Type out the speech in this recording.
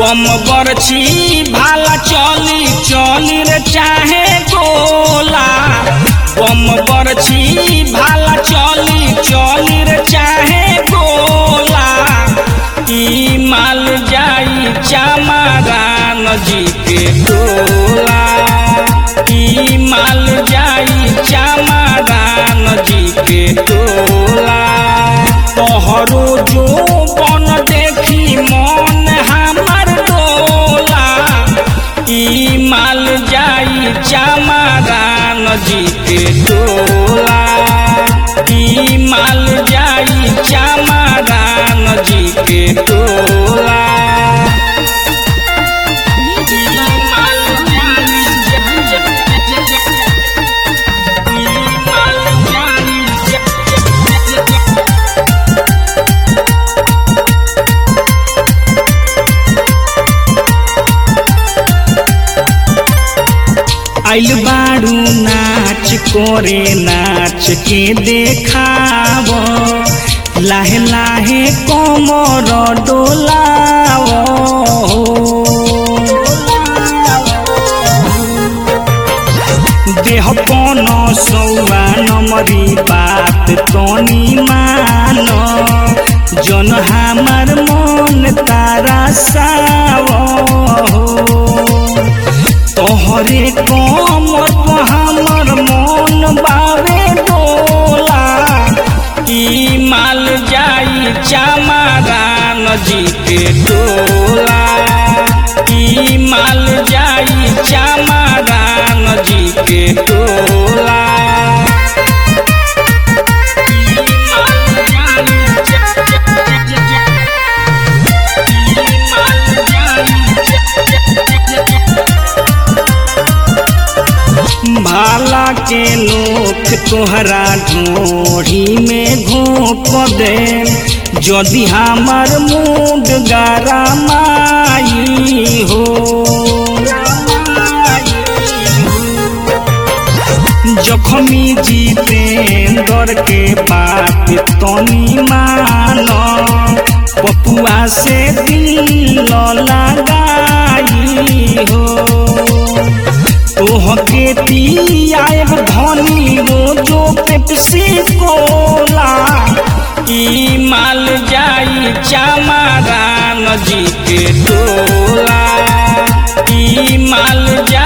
बम बरछी भाला चली चली रे चाहे गोला बम बरछी भाला चली चली रे चाहे गोला ई माल जाई चामारान जी के टोला ई माल जाई चामारान जी के टोला तोहरो जो बन देखी मन हमर डोला ई माल जाई चामारान जी के टोला ई माल जाई चामारान जी के टोला ई माल जाई ई माल जाई आइल बारू नाच करे नाच के देखाव लाहे लाहे कमर डोलाव देह कौन सौआ नमरी बात तनी मान जन हमार मन तारा साव तोहरे कमर पर हमर मन बावे डोला ई माल जाई चामारान जी के डोला ई माल जाई चामारान जी के डोला ई माल जाई ई माल जाई भाला के नोख तोहरा ढोढ़ी में घोप दे यदि हमार मूड गारा माई हो जखमी जितेंद्र के बात तनी मान पपुआ से दिल लगाई हो तोहके पियाएब धनी रोजो पेप्सी कोला ई माल जाई चामारान जी के टोला ई माल जाई